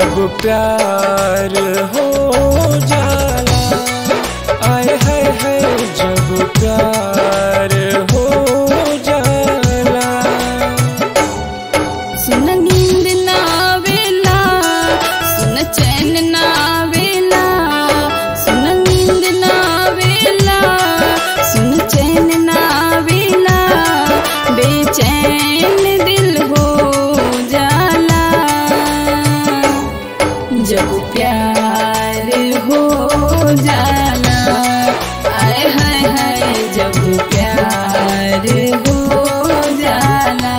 जब प्यार हो जाला आए हाय हाय जब प्यार हो जाला सुन नींद ना आवेला सुन चैन ना आवेला सुन नींद ना आवेला सुन चैन ना आवेला बेचैन दिल हो जाला जब प्यार हो जाला आय हाय हाय जब प्यार हो जाला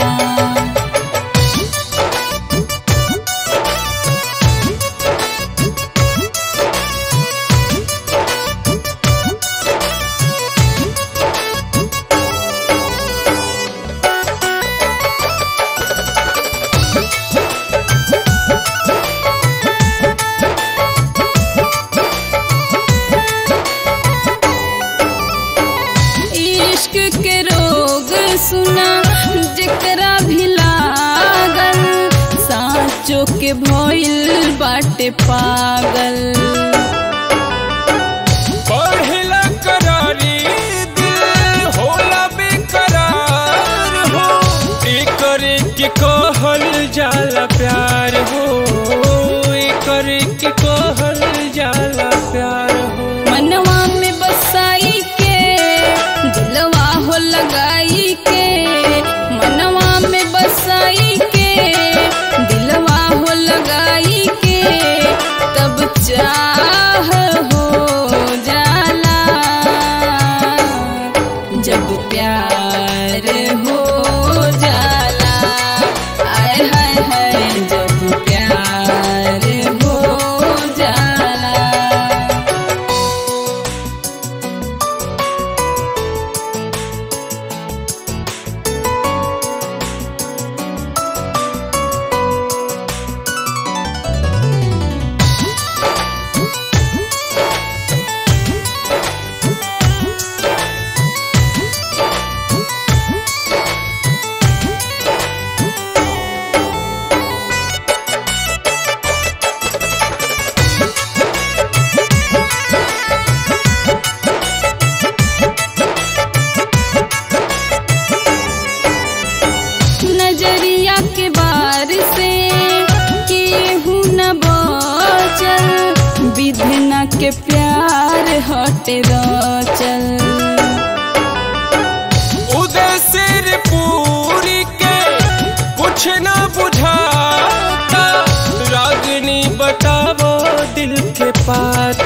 इश्क के रोग सुना जेकरा भी लागल साँचो के भइल बाटे पागल पढ़ला करारी दिल होला बेकरार हो एकरे के कहल जाला प्यार हो एकरे के कहल जाला प्यार हो मनवा में बसाई के दिलवा हो लगाई के मनवा में बसाई के दिलवा हो लगाई के तब चाह हो जाला जब प्यार हो जाला आय हाय हाय जब प्यार हो जाला नजरिया के बार से केहू न बचल विधना के प्यार हटे चल उदय सिर पूरी के कुछ ना बुझाता रागनी बतावो दिल के पाता